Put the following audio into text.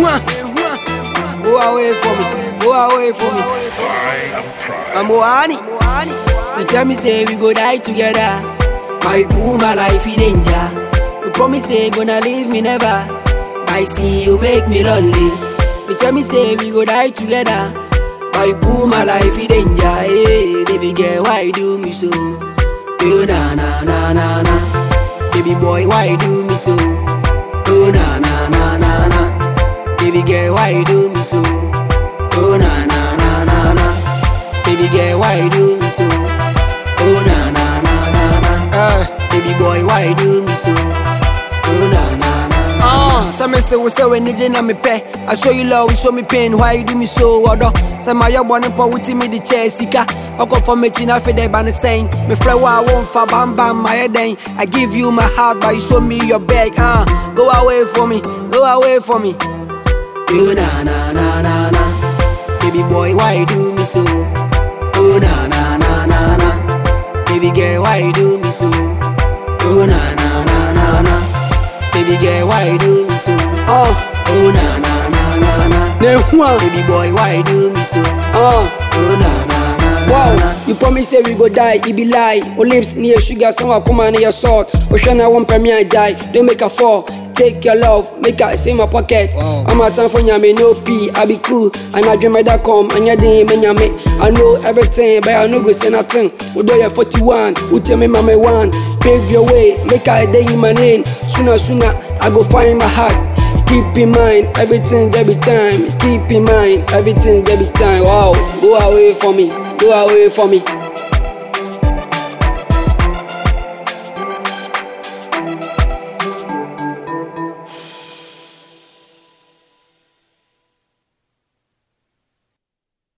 Go away from me, go away from me. I'm Moani. You tell me say we go die together. My boo, my life in danger. You promise say gonna leave me never. I see you make me lonely. You tell me say we go die together. My boo, my life in danger. Hey, baby girl, why you do me so? You na na na na na. Baby boy, why you do me so? Oh na na na na na. Baby girl, why you do me so? Oh na na na na na. Baby girl, why you do me so? Oh na na na na na. Uh, baby boy, why you do me so? Oh na na na. Ah, some say we say when you na me pay. I show you love, you show me pain. Why you do me so? What Say my young born po with me the chair sika. I go for me china for the ban saying. Me friend wa won't fa bam bam my head then. I give you my heart, but you show me your bag. Ah, go away from me, go away from me. You na na na na na. Baby boy, why you do me so? Oh na na na na na. Baby girl, why you do me so? Oh na na na na na. Baby girl, why you do me so? Oh, Oh na na na na na. ne hua. Baby boy, why you do me so? Oh, Oh na na na na. wow. na. You promise say we go die, it be lie. O lips near sugar, some come and your salt. Oceana won't pay me I die. Don't make a fall. Take your love, make her say my pocket. Wow. I'm a time for nyame, no pee. I be cool, and I dream that come, and ya didn't mean nyame. I know everything, but I know go say nothing. Udo ya 41, who tell me mama one. Pave your way, make her a day in my name. Sooner, sooner, I go find my heart. Keep in mind, everything there be time. Keep in mind, everything there be time. Wow, go away from me, go away from me.